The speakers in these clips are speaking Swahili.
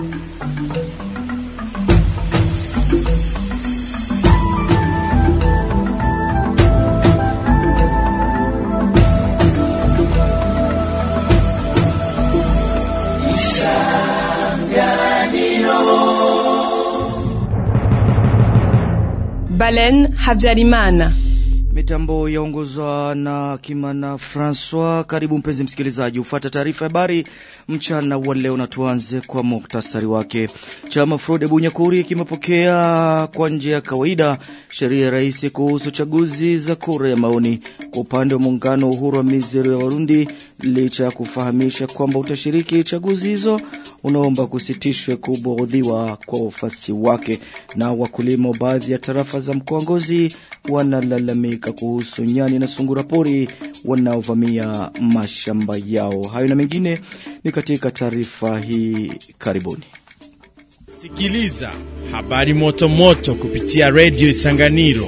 Balen Habyarimana. Mitambo yaongozwa na Kimana Francois. Karibu mpenzi msikilizaji, ufata taarifa ya habari mchana wa leo, na tuanze kwa muktasari wake. Chama Frode Bunyakuri kimepokea kwa njia ya kawaida sheria ya rais kuhusu chaguzi za kura ya maoni. Kwa upande wa muungano uhuru wa mizero ya Warundi, licha ya kufahamisha kwamba utashiriki chaguzi hizo, unaomba kusitishwe kuborodhiwa kwa wafasi wake. Na wakulima wa baadhi ya tarafa za mkoa Ngozi wanalalamika kuhusu nyani na sungura pori wanaovamia mashamba yao. Hayo na mengine ni katika taarifa hii, karibuni. Sikiliza habari moto moto kupitia redio Isanganiro.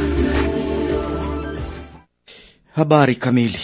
Habari kamili.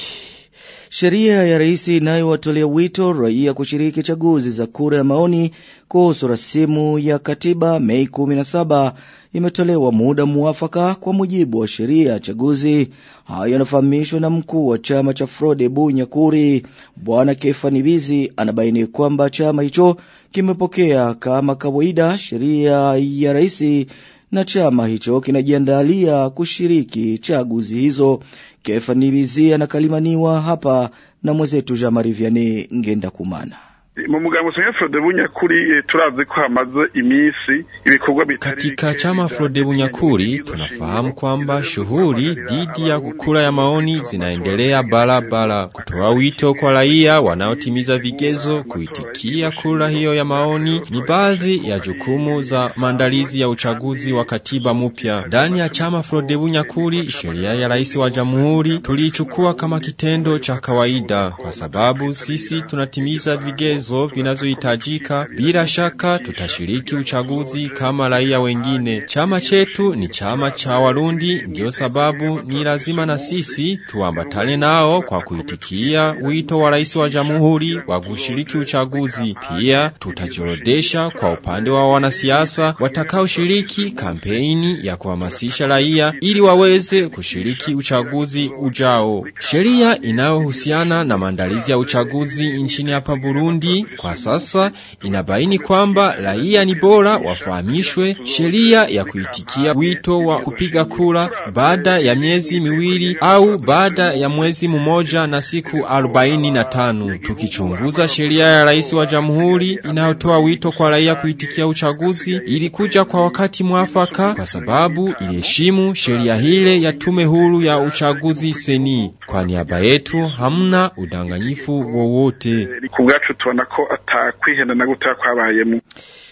Sheria ya rais inayowatolea wito raia kushiriki chaguzi za kura ya maoni kuhusu rasimu ya katiba Mei 17 imetolewa muda muafaka kwa mujibu wa sheria ya chaguzi. Hayo yanafahamishwa na mkuu wa chama cha Frode Bunyakuri, Bwana Kefani Bizi, anabaini kwamba chama hicho kimepokea kama kawaida sheria ya rais na chama hicho kinajiandalia kushiriki chaguzi hizo. Kefani Bizi anakalimaniwa hapa na mwenzetu Jean Marie Vianney Ngenda Kumana. mu mugambo Senya Frode Bunyakuri turazi ko hamaze iminsi ibikorwa bitari Katika chama Frode Bunyakuri tunafahamu kwamba shughuli dhidi ya kura ya maoni zinaendelea barabara, kutoa wito kwa raia wanaotimiza vigezo kuitikia kura hiyo ya maoni ni baadhi ya jukumu za maandalizi ya uchaguzi wa katiba mpya. Ndani ya chama Frode Bunyakuri, sheria ya rais wa jamhuri tuliichukua kama kitendo cha kawaida, kwa sababu sisi tunatimiza vigezo vinavyohitajika. Bila shaka tutashiriki uchaguzi kama raia wengine. Chama chetu ni chama cha Warundi, ndiyo sababu ni lazima na sisi tuambatane nao kwa kuitikia wito wa rais wa jamhuri wa kushiriki uchaguzi. Pia tutajiorodesha kwa upande wa wanasiasa watakaoshiriki kampeni ya kuhamasisha raia ili waweze kushiriki uchaguzi ujao. Sheria inayohusiana na maandalizi ya uchaguzi nchini hapa Burundi kwa sasa inabaini kwamba raia ni bora wafahamishwe sheria ya kuitikia wito wa kupiga kura baada ya miezi miwili au baada ya mwezi mmoja na siku arobaini na tano. Tukichunguza sheria ya rais wa jamhuri inayotoa wito kwa raia kuitikia uchaguzi, ilikuja kwa wakati mwafaka kwa sababu iliheshimu sheria hile ya tume huru ya uchaguzi seni. Kwa niaba yetu hamna udanganyifu wowote. ku bwacu tubona ko atakwihenda na guta kwabayemo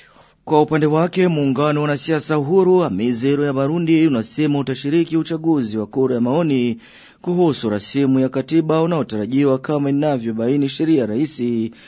Kwa upande wake muungano wa wanasiasa uhuru Amizero ya Barundi unasema utashiriki uchaguzi wa kura ya maoni kuhusu rasimu ya katiba unaotarajiwa kama inavyobaini sheria ya rais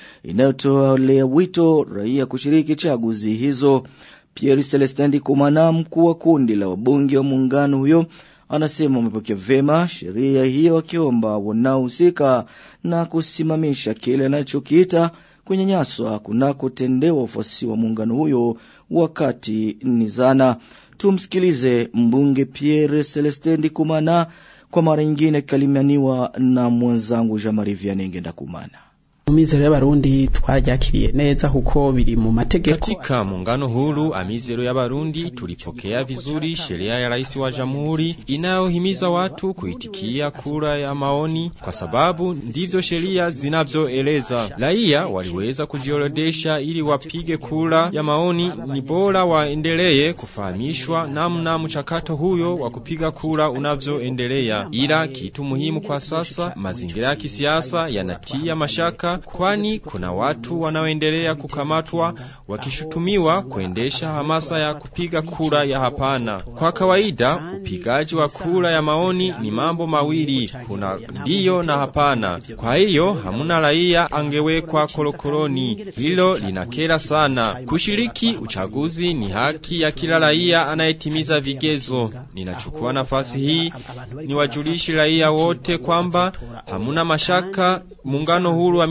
inayotolea wito raia kushiriki chaguzi hizo. Pierre Celestin Kumana, mkuu wa kundi la wabunge wa muungano huyo, anasema wamepokea vema sheria hiyo, akiomba wanaohusika na kusimamisha kile anachokiita kunyanyaswa kunakotendewa wafuasi wa muungano huyo wakati ni zana. Tumsikilize mbunge Pierre Celestin Kumana kwa mara nyingine akikalimianiwa na mwenzangu Jean Marie Vianney Ngenda Kumana. Amizero y'abarundi twaryakiriye neza kuko biri mu mategeko. Katika muungano huru Amizero ya Barundi tulipokea vizuri sheria ya rais wa jamhuri inayohimiza watu kuitikia kura ya maoni, kwa sababu ndivyo sheria zinavyoeleza. Raia waliweza kujiorodesha ili wapige kura ya maoni. Ni bora waendelee kufahamishwa namna mchakato huyo wa kupiga kura unavyoendelea, ila kitu muhimu kwa sasa, mazingira ya kisiasa yanatia mashaka kwani kuna watu wanaoendelea kukamatwa wakishutumiwa kuendesha hamasa ya kupiga kura ya hapana. Kwa kawaida, upigaji wa kura ya maoni ni mambo mawili, kuna ndiyo na hapana. Kwa hiyo hamuna raia angewekwa korokoroni. Hilo linakera sana. Kushiriki uchaguzi ni haki ya kila raia anayetimiza vigezo. Ninachukua nafasi hii niwajulishi raia wote kwamba hamuna mashaka muungano huru wa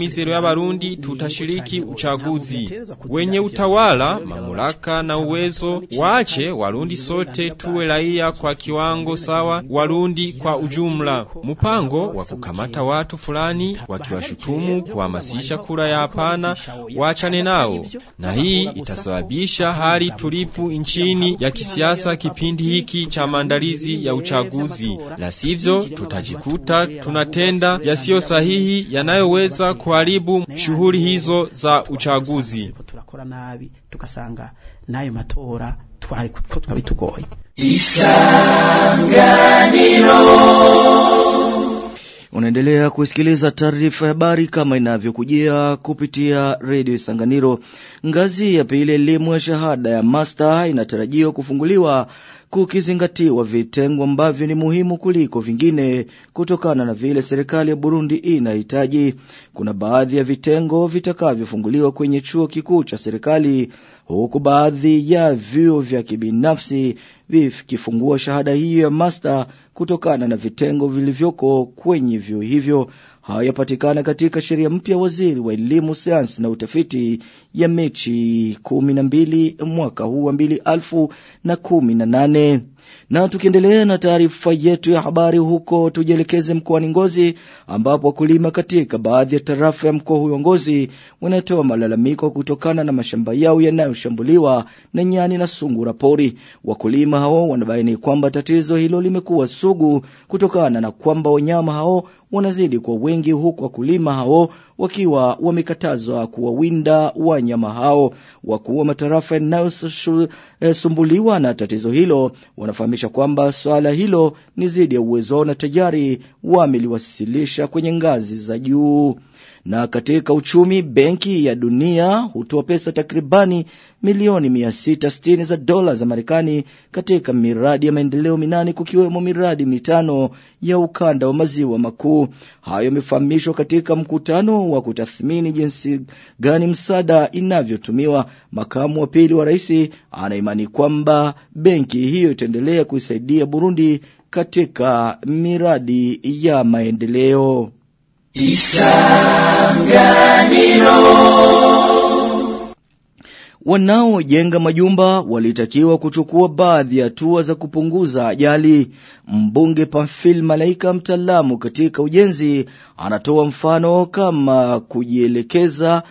mizero y'abarundi tutashiriki uchaguzi. Wenye utawala, mamlaka na uwezo wache Warundi sote tuwe raia kwa kiwango sawa, Warundi kwa ujumla. Mpango wa kukamata watu fulani wakiwashutumu kuhamasisha kura ya hapana, waachane nao, na hii itasababisha hali tulivu nchini ya kisiasa kipindi hiki cha maandalizi ya uchaguzi. La sivyo tutajikuta tunatenda yasiyo sahihi yanayoweza kuharibu shughuli hizo za uchaguzi. turakora nabi tugasanga nayo matora twari ko twabitugoye Unaendelea kusikiliza taarifa ya habari kama inavyokujia kupitia redio Isanganiro. Ngazi ya pili elimu ya shahada ya master inatarajiwa kufunguliwa kukizingatiwa vitengo ambavyo ni muhimu kuliko vingine kutokana na vile serikali ya Burundi inahitaji. Kuna baadhi ya vitengo vitakavyofunguliwa kwenye chuo kikuu cha serikali huku baadhi ya vyuo vya kibinafsi vikifungua shahada hiyo ya master kutokana na vitengo vilivyoko kwenye vyuo hivyo. Haya yapatikana katika sheria mpya waziri wa elimu, sayansi na utafiti ya Mechi kumi na mbili mwaka huu wa mbili alfu na kumi na nane. Na tukiendelea na taarifa yetu ya habari huko, tujielekeze mkoani Ngozi ambapo wakulima katika baadhi ya tarafa ya mkoa huyo Ngozi wanatoa malalamiko kutokana na mashamba yao yanayoshambuliwa na nyani na sungura pori. Wakulima hao wanabaini kwamba tatizo hilo limekuwa sugu kutokana na kwamba wanyama hao wanazidi kwa wengi, huku wakulima hao wakiwa wamekatazwa kuwawinda wanyama hao. Wakuu wa matarafa yanayosumbuliwa na tatizo hilo wanafahamisha kwamba swala hilo ni zidi ya uwezo wao na tayari wameliwasilisha kwenye ngazi za juu. Na katika uchumi, Benki ya Dunia hutoa pesa takribani milioni 660 za dola za Marekani katika miradi ya maendeleo minane kukiwemo miradi mitano ya ukanda wa maziwa makuu. Hayo yamefahamishwa katika mkutano wa kutathmini jinsi gani msaada inavyotumiwa. Makamu wa pili wa rais anaimani kwamba benki hiyo itaendelea kuisaidia Burundi katika miradi ya maendeleo. Wanaojenga majumba walitakiwa kuchukua baadhi ya hatua za kupunguza ajali. Mbunge Pamphile Malaika, mtaalamu katika ujenzi, anatoa mfano kama kujielekeza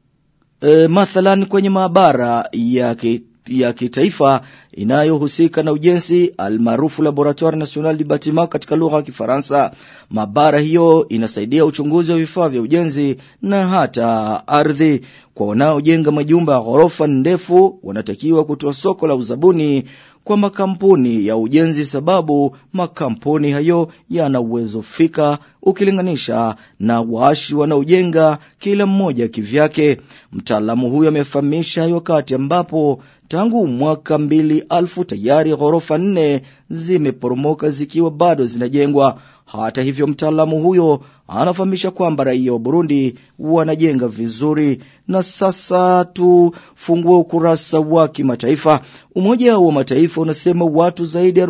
e, mathalan kwenye maabara ya ki, ya kitaifa inayohusika na ujenzi almaarufu Laboratoire National du Bâtiment katika lugha ya Kifaransa. Maabara hiyo inasaidia uchunguzi wa vifaa vya ujenzi na hata ardhi. Kwa wanaojenga majumba ya ghorofa ndefu, wanatakiwa kutoa soko la uzabuni kwa makampuni ya ujenzi, sababu makampuni hayo yana uwezo fika ukilinganisha na waashi wanaojenga kila mmoja kivyake. Mtaalamu huyo amefahamisha wakati ambapo tangu mwaka mbili alfu tayari ghorofa nne zimeporomoka zikiwa bado zinajengwa. Hata hivyo, mtaalamu huyo anafahamisha kwamba raia wa Burundi wanajenga vizuri. Na sasa tufungue ukurasa wa kimataifa. Umoja wa Mataifa unasema watu zaidi ya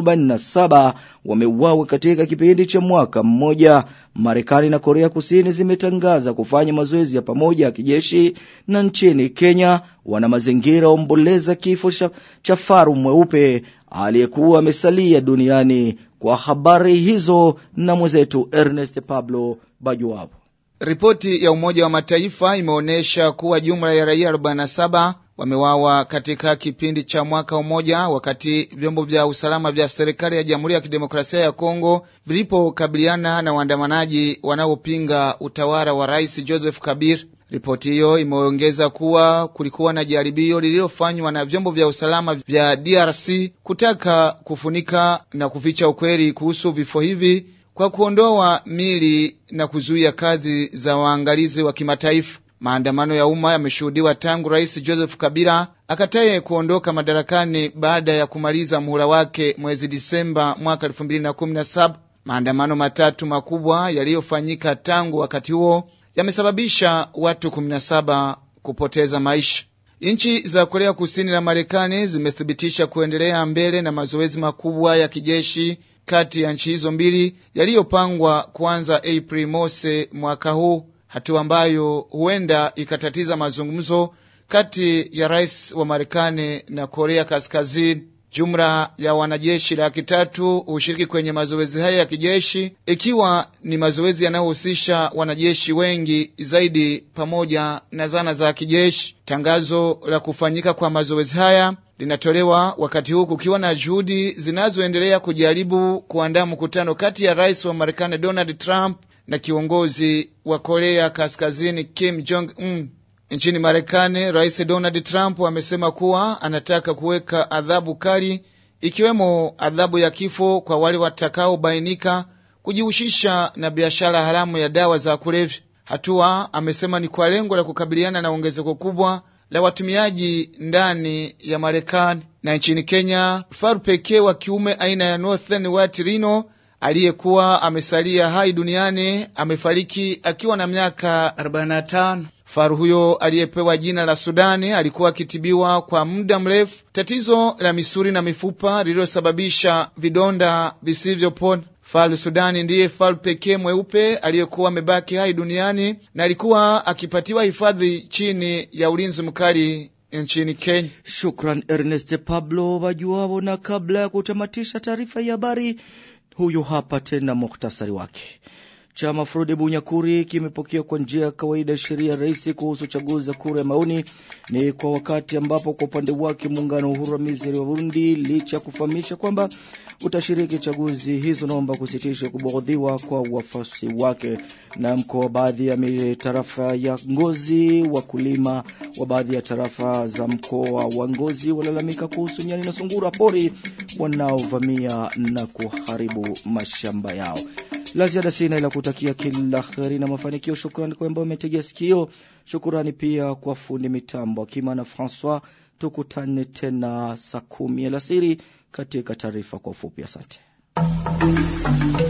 47 wameuawa katika kipindi cha mwaka mmoja. Marekani na Korea Kusini zimetangaza kufanya mazoezi ya pamoja ya kijeshi, na nchini Kenya wana mazingira omboleza kifo cha faru mweupe aliyekuwa amesalia duniani. Kwa habari hizo na mwenzetu Ernest Pablo Bajuwapo. Ripoti ya Umoja wa Mataifa imeonyesha kuwa jumla ya raia 47 wamewawa katika kipindi cha mwaka mmoja, wakati vyombo vya usalama vya serikali ya Jamhuri ya Kidemokrasia ya Kongo vilipokabiliana na waandamanaji wanaopinga utawala wa Rais Joseph Kabila. Ripoti hiyo imeongeza kuwa kulikuwa na jaribio lililofanywa na vyombo vya usalama vya DRC kutaka kufunika na kuficha ukweli kuhusu vifo hivi kwa kuondoa mili na kuzuia kazi za waangalizi wa kimataifa. Maandamano ya umma yameshuhudiwa tangu Rais Joseph Kabila akataye kuondoka madarakani baada ya kumaliza muhula wake mwezi Disemba mwaka 2017. Maandamano matatu makubwa yaliyofanyika tangu wakati huo yamesababisha watu 17 kupoteza maisha. Nchi za Korea Kusini na Marekani zimethibitisha kuendelea mbele na mazoezi makubwa ya kijeshi kati ya nchi hizo mbili yaliyopangwa kuanza Aprili mosi mwaka huu. hatua ambayo huenda ikatatiza mazungumzo kati ya rais wa Marekani na Korea Kaskazini. Jumla ya wanajeshi laki tatu hushiriki kwenye mazoezi haya ya kijeshi, ikiwa ni mazoezi yanayohusisha wanajeshi wengi zaidi pamoja na zana za kijeshi. Tangazo la kufanyika kwa mazoezi haya linatolewa wakati huu kukiwa na juhudi zinazoendelea kujaribu kuandaa mkutano kati ya rais wa Marekani Donald Trump na kiongozi wa Korea Kaskazini Kim Jong Un. Nchini Marekani, Rais Donald Trump amesema kuwa anataka kuweka adhabu kali, ikiwemo adhabu ya kifo kwa wale watakaobainika kujihusisha na biashara haramu ya dawa za kulevya. Hatua amesema ni kwa lengo la kukabiliana na ongezeko kubwa la watumiaji ndani ya Marekani. Na nchini Kenya, faru pekee wa kiume aina ya Northern White Rhino aliyekuwa amesalia hai duniani amefariki akiwa na miaka 45. Faru huyo aliyepewa jina la Sudani alikuwa akitibiwa kwa muda mrefu tatizo la misuli na mifupa lililosababisha vidonda visivyopona. Faru Sudani ndiye faru pekee mweupe aliyekuwa amebaki hai duniani na alikuwa akipatiwa hifadhi chini ya ulinzi mkali nchini Kenya. Shukran Ernest Pablo Wajuao. Na kabla ya kutamatisha taarifa ya habari, huyu hapa tena muhtasari wake. Chama Frode Bunyakuri kimepokea kwa njia ya kawaida sheria rais kuhusu uchaguzi za kura ya maoni. Ni kwa wakati ambapo kwa upande wake muungano wa Uhuru wa Mizero wa Burundi, licha ya kufahamisha kwamba utashiriki chaguzi hizo, naomba kusitisha kubogodhiwa kwa wafuasi wake. Na mkoa wa baadhi ya tarafa ya Ngozi, wakulima wa baadhi ya tarafa za mkoa wa Ngozi walalamika kuhusu nyani na sungura pori wanaovamia na kuharibu mashamba yao. La ziada sina ila kutakia kila kheri na mafanikio. Shukrani kwa ambao umetegea sikio. Shukrani pia kwa fundi mitambo Akima na Francois. Tukutane tena saa kumi alasiri katika taarifa kwa ufupi. Asante.